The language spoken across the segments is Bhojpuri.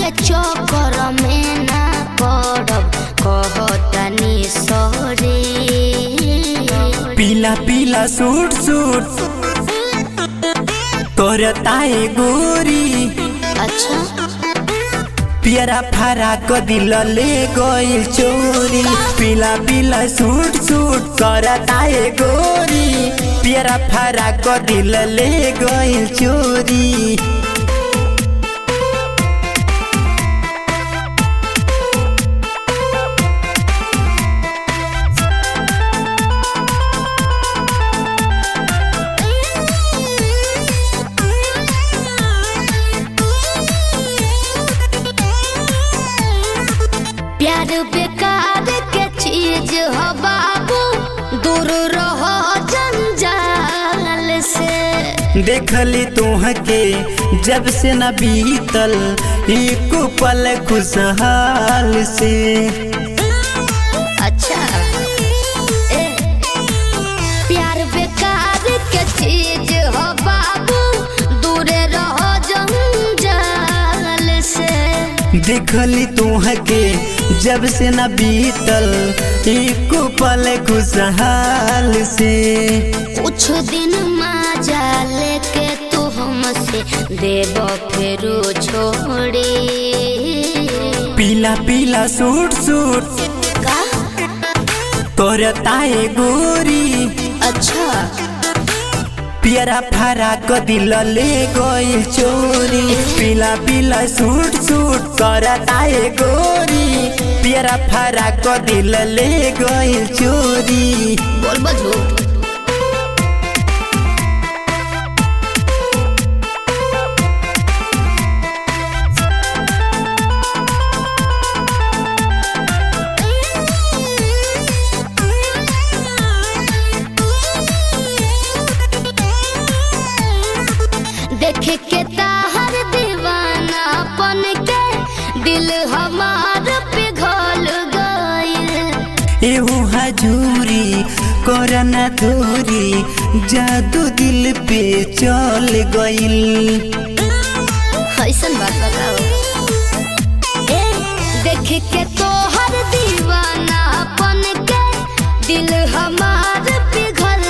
के चक्कर में ना पड़ब कहतनी सॉरी पीला पीला सूट सूट करताए गोरी अच्छा पियरा फरा क दिल ले गइल चोरी पीला पीला सूट सूट करताए गोरी पियरा फरा क दिल ले गइल चोरी प्यार बेकार के चीज हो बाबू दूर रहो जंजाल से देखली तुहके जब से न बीतल एक पल खुशहाल से अच्छा ए प्यार बेकार के चीज हो बाबू दूर रहो जंजाल से देखली तुहके जब से न बीतल एक पल खुशहाल से कुछ दिन मजा लेके तू हमसे देव फेरू छोड़ी पीला पीला सूट सूट का करताए गोरी अच्छा पियरा फरा क दिल ले गइल चोरी पीला पीला सूट सूट करताए गोरी पियरा फरा क दिल ले गइल चोरी बोल बझूठ देख के ताहर दीवाना पन के दिल हमार पिघल गइल एहू हजूरी करना दूरी जादू दिल पे चल गइल ऐसन बात बताओ ए देख के तोहर दीवाना पन के दिल हमार पिघल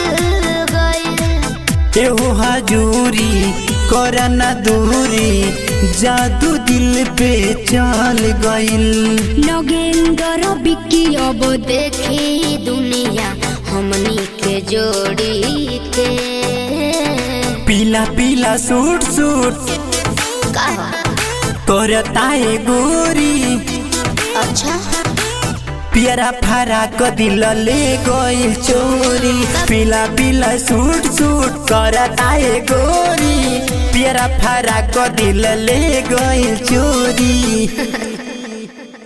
गइल एहू हजूरी करना दूरी जादू दिल पे चल गइल नगेंद्र बिकी अब देखी दुनिया हमनी के जोड़ी के पीला पीला सूट सूट कहा करताए गोरी अच्छा पियरा फरा क दिल ले गइल चोरी पीला पीला सूट सूट करताए गोरी पियरा फरा क दिल ले गइल चोरी